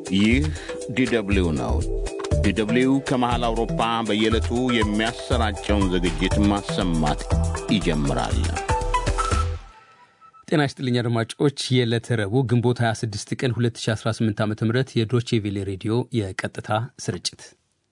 ይህ ዲደብሊው ነው። ዲደብሊው ከመሃል አውሮፓ በየዕለቱ የሚያሰራጨውን ዝግጅት ማሰማት ይጀምራል። ጤና ይስጥልኝ አድማጮች። የዕለተ ረቡዕ ግንቦት 26 ቀን 2018 ዓ ም የዶቼ ቬሌ ሬዲዮ የቀጥታ ስርጭት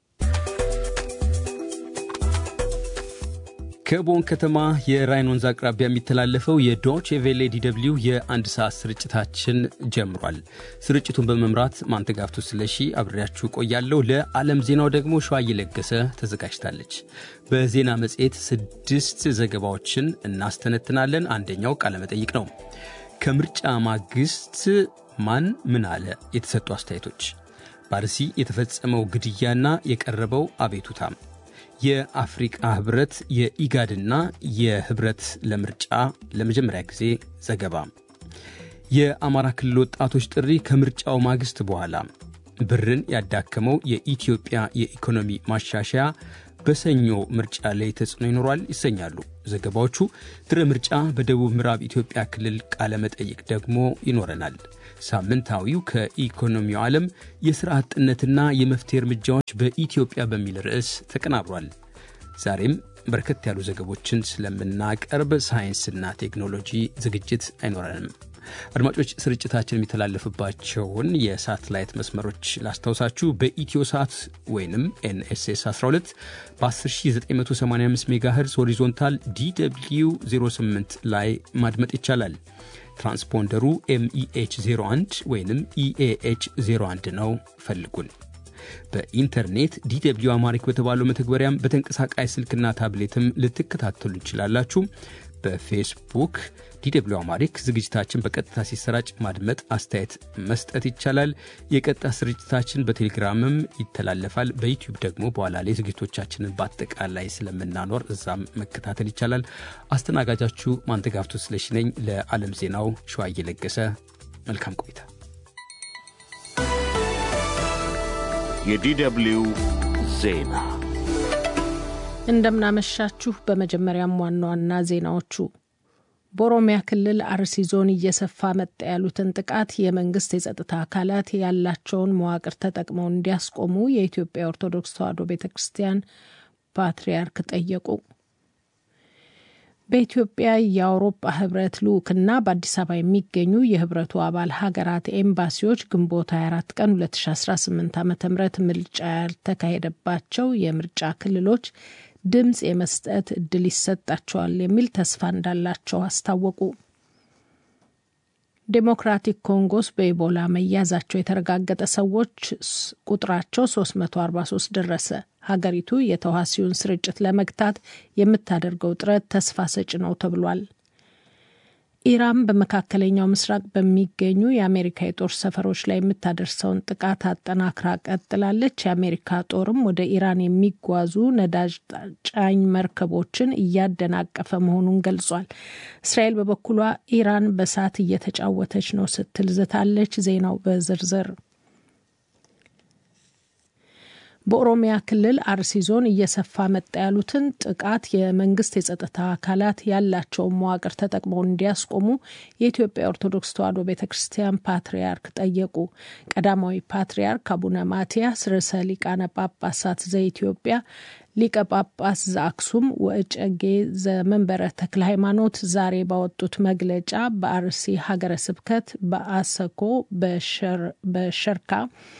ከቦን ከተማ የራይን ወንዝ አቅራቢያ የሚተላለፈው የዶቼ ቬሌ ዲደብሊው የአንድ ሰዓት ስርጭታችን ጀምሯል። ስርጭቱን በመምራት ማንተጋፍቶ ስለሺ አብሬያችሁ ቆያለሁ። ለዓለም ዜናው ደግሞ ሸዋ እየለገሰ ተዘጋጅታለች። በዜና መጽሔት ስድስት ዘገባዎችን እናስተነትናለን። አንደኛው ቃለመጠይቅ ነው። ከምርጫ ማግስት ማን ምን አለ? የተሰጡ አስተያየቶች፣ በአርሲ የተፈጸመው ግድያና የቀረበው አቤቱታም የአፍሪቃ ህብረት የኢጋድና የህብረት ለምርጫ ለመጀመሪያ ጊዜ ዘገባ፣ የአማራ ክልል ወጣቶች ጥሪ ከምርጫው ማግስት በኋላ ብርን ያዳከመው የኢትዮጵያ የኢኮኖሚ ማሻሻያ በሰኞ ምርጫ ላይ ተጽዕኖ ይኖሯል ይሰኛሉ ዘገባዎቹ። ድረ ምርጫ በደቡብ ምዕራብ ኢትዮጵያ ክልል ቃለ መጠይቅ ደግሞ ይኖረናል። ሳምንታዊው ከኢኮኖሚው ዓለም የሥራ አጥነትና የመፍትሄ እርምጃዎች በኢትዮጵያ በሚል ርዕስ ተቀናብሯል። ዛሬም በርከት ያሉ ዘገቦችን ስለምናቀርብ ሳይንስና ቴክኖሎጂ ዝግጅት አይኖረንም። አድማጮች ስርጭታችን የሚተላለፍባቸውን የሳትላይት መስመሮች ላስታውሳችሁ። በኢትዮ ሳት ወይም ኤንኤስኤስ 12 በ10985 ሜጋሄርዝ ሆሪዞንታል ዲw 08 ላይ ማድመጥ ይቻላል። ትራንስፖንደሩ ኤምኢኤች 01 ወይም ኢኤኤች 01 ነው። ፈልጉን። በኢንተርኔት ዲw አማሪክ በተባለው መተግበሪያም በተንቀሳቃሽ ስልክና ታብሌትም ልትከታተሉ እንችላላችሁ። በፌስቡክ ዲw አማሪክ ዝግጅታችን በቀጥታ ሲሰራጭ ማድመጥ፣ አስተያየት መስጠት ይቻላል። የቀጥታ ስርጭታችን በቴሌግራምም ይተላለፋል። በዩቲዩብ ደግሞ በኋላ ላይ ዝግጅቶቻችንን በአጠቃላይ ስለምናኖር እዛም መከታተል ይቻላል። አስተናጋጃችሁ ማንተጋፍቶ ስለሺ ነኝ። ለዓለም ዜናው ሸዋ እየለገሰ መልካም ቆይታ። የዲደብሊው ዜና እንደምናመሻችሁ። በመጀመሪያም ዋና ዋና ዜናዎቹ በኦሮሚያ ክልል አርሲ ዞን እየሰፋ መጣ ያሉትን ጥቃት የመንግስት የጸጥታ አካላት ያላቸውን መዋቅር ተጠቅመው እንዲያስቆሙ የኢትዮጵያ ኦርቶዶክስ ተዋሕዶ ቤተ ክርስቲያን ፓትርያርክ ጠየቁ። በኢትዮጵያ የአውሮፓ ህብረት ልዑክና በአዲስ አበባ የሚገኙ የህብረቱ አባል ሀገራት ኤምባሲዎች ግንቦት 24 ቀን 2018 ዓ ም ምርጫ ያልተካሄደባቸው የምርጫ ክልሎች ድምፅ የመስጠት እድል ይሰጣቸዋል የሚል ተስፋ እንዳላቸው አስታወቁ። ዴሞክራቲክ ኮንጎስ በኢቦላ መያዛቸው የተረጋገጠ ሰዎች ቁጥራቸው 343 ደረሰ። ሀገሪቱ የተዋሲውን ስርጭት ለመግታት የምታደርገው ጥረት ተስፋ ሰጭ ነው ተብሏል። ኢራን በመካከለኛው ምስራቅ በሚገኙ የአሜሪካ የጦር ሰፈሮች ላይ የምታደርሰውን ጥቃት አጠናክራ ቀጥላለች። የአሜሪካ ጦርም ወደ ኢራን የሚጓዙ ነዳጅ ጫኝ መርከቦችን እያደናቀፈ መሆኑን ገልጿል። እስራኤል በበኩሏ ኢራን በእሳት እየተጫወተች ነው ስትል ዝታለች። ዜናው በዝርዝር በኦሮሚያ ክልል አርሲ ዞን እየሰፋ መጣ ያሉትን ጥቃት የመንግስት የጸጥታ አካላት ያላቸውን መዋቅር ተጠቅመው እንዲያስቆሙ የኢትዮጵያ ኦርቶዶክስ ተዋሕዶ ቤተ ክርስቲያን ፓትርያርክ ጠየቁ። ቀዳማዊ ፓትርያርክ አቡነ ማትያስ ርዕሰ ሊቃነ ጳጳሳት ዘኢትዮጵያ ሊቀ ጳጳስ ዘአክሱም ወእጨጌ ዘመንበረ ተክለ ሃይማኖት ዛሬ ባወጡት መግለጫ በአርሲ ሀገረ ስብከት በአሰኮ፣ በሸርካ፣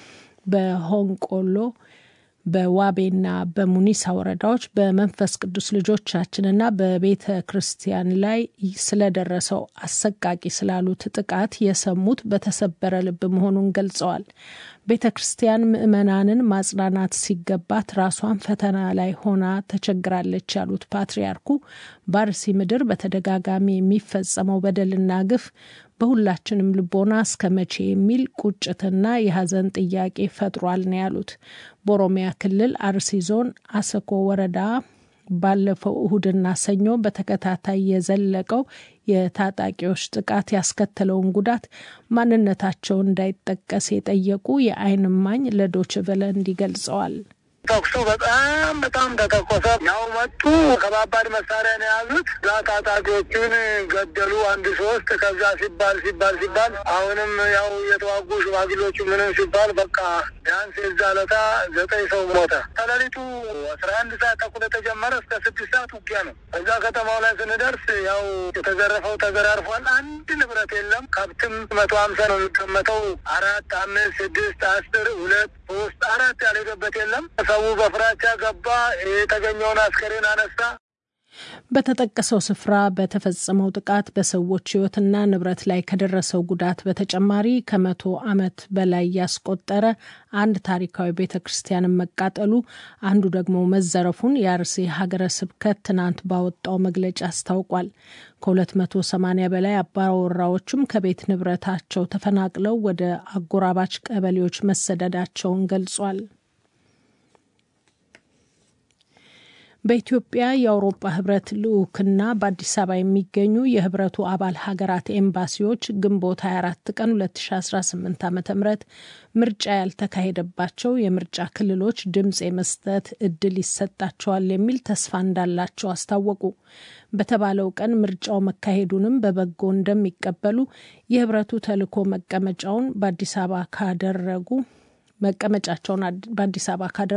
በሆንቆሎ በዋቤና በሙኒሳ ወረዳዎች በመንፈስ ቅዱስ ልጆቻችንና በቤተ ክርስቲያን ላይ ስለደረሰው አሰቃቂ ስላሉት ጥቃት የሰሙት በተሰበረ ልብ መሆኑን ገልጸዋል። ቤተ ክርስቲያን ምዕመናንን ማጽናናት ሲገባት ራሷን ፈተና ላይ ሆና ተቸግራለች ያሉት ፓትርያርኩ በአርሲ ምድር በተደጋጋሚ የሚፈጸመው በደልና ግፍ በሁላችንም ልቦና እስከ መቼ የሚል ቁጭትና የሐዘን ጥያቄ ፈጥሯል ነው ያሉት። በኦሮሚያ ክልል አርሲ ዞን አሰኮ ወረዳ ባለፈው እሁድና ሰኞ በተከታታይ የዘለቀው የታጣቂዎች ጥቃት ያስከተለውን ጉዳት ማንነታቸው እንዳይጠቀስ የጠየቁ የዓይን እማኝ ለዶች ቨለ እንዲህ ገልጸዋል። ተኩሱ በጣም በጣም ተተኮሰ። ያው መጡ። ከባባድ መሳሪያ ነው የያዙት። እዛ ታጣቂዎቹን ገደሉ። አንድ ሶስት ከዛ ሲባል ሲባል ሲባል አሁንም ያው የተዋጉ ሽማግሌዎቹ ምንም ሲባል በቃ ቢያንስ የዛ ለታ ዘጠኝ ሰው ሞተ። ከሌሊቱ አስራ አንድ ሰዓት ተኩል የተጀመረ እስከ ስድስት ሰዓት ውጊያ ነው። እዛ ከተማው ላይ ስንደርስ ያው የተዘረፈው ተዘራርፏል። አንድ ንብረት የለም። ከብትም መቶ ሀምሳ ነው የሚቀመጠው። አራት፣ አምስት፣ ስድስት፣ አስር፣ ሁለት፣ ሶስት፣ አራት ያልሄደበት የለም። ሰው በፍራቻ ገባ። የተገኘውን አስከሬን አነሳ። በተጠቀሰው ስፍራ በተፈጸመው ጥቃት በሰዎች ሕይወትና ንብረት ላይ ከደረሰው ጉዳት በተጨማሪ ከመቶ ዓመት በላይ ያስቆጠረ አንድ ታሪካዊ ቤተ ክርስቲያንን መቃጠሉ፣ አንዱ ደግሞ መዘረፉን የአርሲ ሀገረ ስብከት ትናንት ባወጣው መግለጫ አስታውቋል። ከ280 በላይ አባወራዎችም ከቤት ንብረታቸው ተፈናቅለው ወደ አጎራባች ቀበሌዎች መሰደዳቸውን ገልጿል። በኢትዮጵያ የአውሮፓ ህብረት ልዑክና በአዲስ አበባ የሚገኙ የህብረቱ አባል ሀገራት ኤምባሲዎች ግንቦት 24 ቀን 2018 ዓ ም ምርጫ ያልተካሄደባቸው የምርጫ ክልሎች ድምፅ የመስጠት እድል ይሰጣቸዋል የሚል ተስፋ እንዳላቸው አስታወቁ። በተባለው ቀን ምርጫው መካሄዱንም በበጎ እንደሚቀበሉ የህብረቱ ተልዕኮ መቀመጫውን በአዲስ አበባ ካደረጉ መቀመጫቸውን በአዲስ አበባ ካደረጉ